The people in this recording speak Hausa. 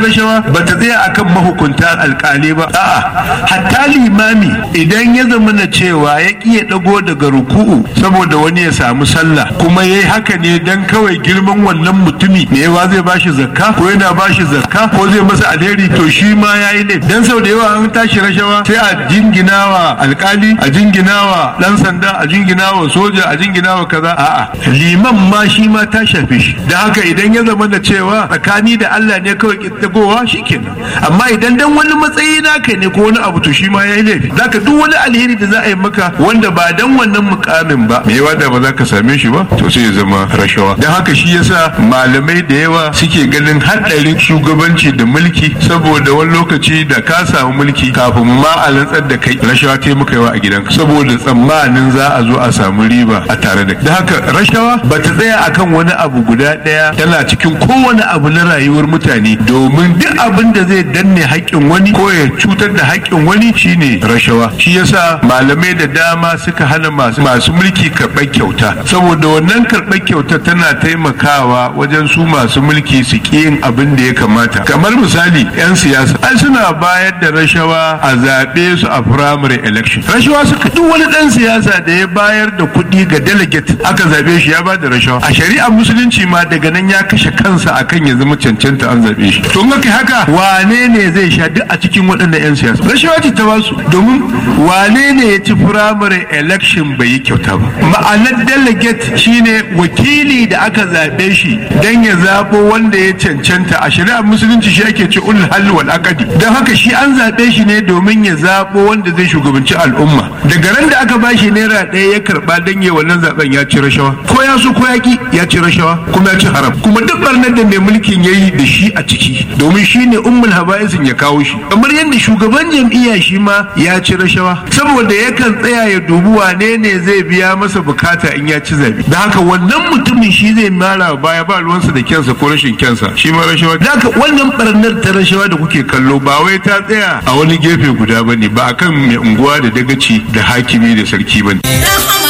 rashawa ba ta tsaya akan mahukunta alkali ba a'a hatta limami idan ya zama na cewa ya ƙi ya ɗago daga ruku'u saboda wani ya samu sallah kuma ya yi haka ne dan kawai girman wannan mutumi me yawa zai bashi zakka ko yana bashi zakka ko zai masa alheri to shi ma ya yi laifi dan sau da yawa an tashi rashawa sai a jinginawa alkali a jinginawa dan sanda a jinginawa soja a jinginawa kaza a'a liman ma shi ma ta shafe shi da haka idan ya zama da cewa tsakani da Allah ne kawai kittagowa shikenan amma idan dan wani matsayi naka ne ko wani abu to shi ma yayi laifi zaka duk wani alheri da za a yi maka wanda ba dan wannan mukamin ba me yawa da ba za ka same shi ba to sai ya zama rashawa dan haka shi yasa malamai da yawa suke ganin haɗarin shugabanci da mulki saboda wani lokaci da ka samu mulki kafin ma a rantsar da kai rashawa ta maka yawa a gidanka saboda tsammanin za a zo a samu riba a tare da da haka rashawa ba ta tsaya akan wani abu guda ɗaya tana cikin kowane abu na rayuwar mutane domin duk abin da zai danne haƙƙin wani ko ya cutar da haƙƙin wani shine rashawa shi yasa malamai da dama suka hana masu masu mulki karɓar kyauta saboda wannan karɓar kyauta tana taimakawa wajen su masu mulki su ƙi yin abin da ya kamata kamar misali 'yan siyasa ai suna bayar da rashawa a zaɓe su a primary election rashawa suka duk wani ɗan siyasa da ya bayar da kuɗi ga delegate aka zaɓe shi ya ba da rashawa a shari'ar musulunci ma daga nan ya kashe kansa akan ya zama cancanta an zaɓe shi to in haka wane ne zai sha duk a cikin waɗannan 'yan siyasa rashawa ce ta basu domin wane ne ya ci primary election bai yi kyauta ba ma'anar delegate shine wakili da aka zaɓe shi don ya zaɓo wanda ya cancanta a shari'ar musulunci shi ake ce ulul halli wal aqdi don haka shi an zaɓe shi ne domin ya zaɓo wanda zai shugabanci al'umma daga ran da aka bashi naira ɗaya ya karɓa don ya wannan zaɓen ya ci rashawa ko ya so ko ya ki ya ci rashawa kuma ya ci haram kuma duk barnar da mai mulkin ya yi da shi a ciki domin shi ne ummul haba'isin ya kawo shi kamar yadda shugaban jam'iyya shi ma ya ci rashawa saboda yakan tsaya ya dubi wane ne zai biya masa bukata in ya ci zabe da haka wannan mutumin shi zai mara baya ba ruwansa da kyansa ko rashin kyansa shi ma rashawa da haka wannan barnar ta rashawa da kuke kallo ba wai ta tsaya a wani gefe guda bane ba akan mai unguwa da dagaci da hakimi da sarki bane